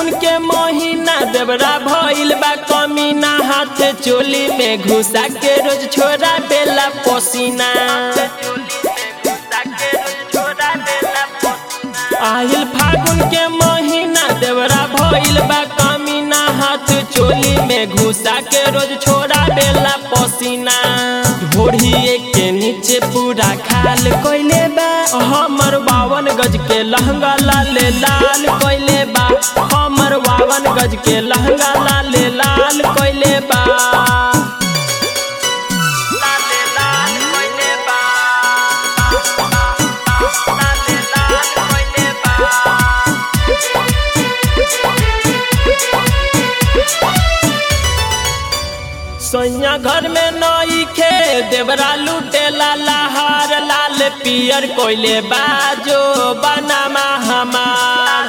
फागुन के महीना देवरा भइल बा कमीना हाथ चोली में घुसा के रोज छोरा बेला पसीना आहिल फागुन के महीना देवरा भइल बा कमीना हाथ चोली में घुसा के रोज छोरा बेला पसीना ढोढ़िए के नीचे पूरा खाल कोइले बा हमर बावन गज के लहंगा लाले लाल कोइले बा हमर बावन गज के लहंगा लाले लाल कोइले बा लाले लाल कोइले बा लाले लाल कोइले बा सैया घर में नई खे देवरा लूटे लाहार लाल पियर कोइले बाजो बनामा हमार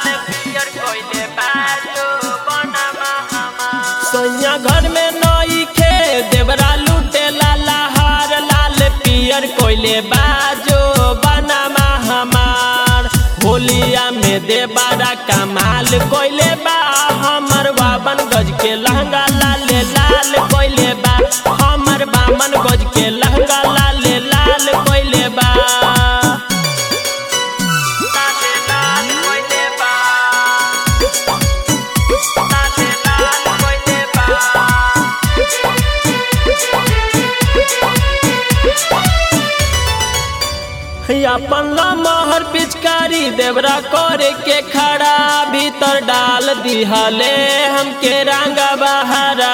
सैया घर में नई खे देवरा लूटे लाहार लाल पियर कोइले बाजो बनामा हमार होलिया में देबारा कमाल कोइले बा हमर बावन गज के लहंगा लाले लाल कोइले बा हमर बामन गज के लहंगा लाले लाल कोइले बा लाले लाल कोइले बा लाले लाल कोइले बा अपन लमहर पिचकारी देवरा करे के खड़ा भीतर डाल दिहले हमके रंग बहारा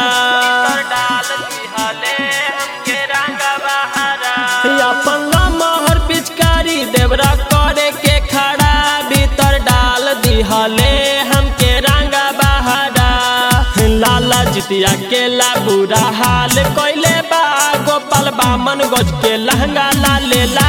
अपन लमहर पिचकारी देवरा करे के खड़ा भीतर डाल दिहले हमके रंग बहारा लाला जितिया के ला बुरा हाल कोइले बा गोपाल बामन गज के लहंगा लाले ला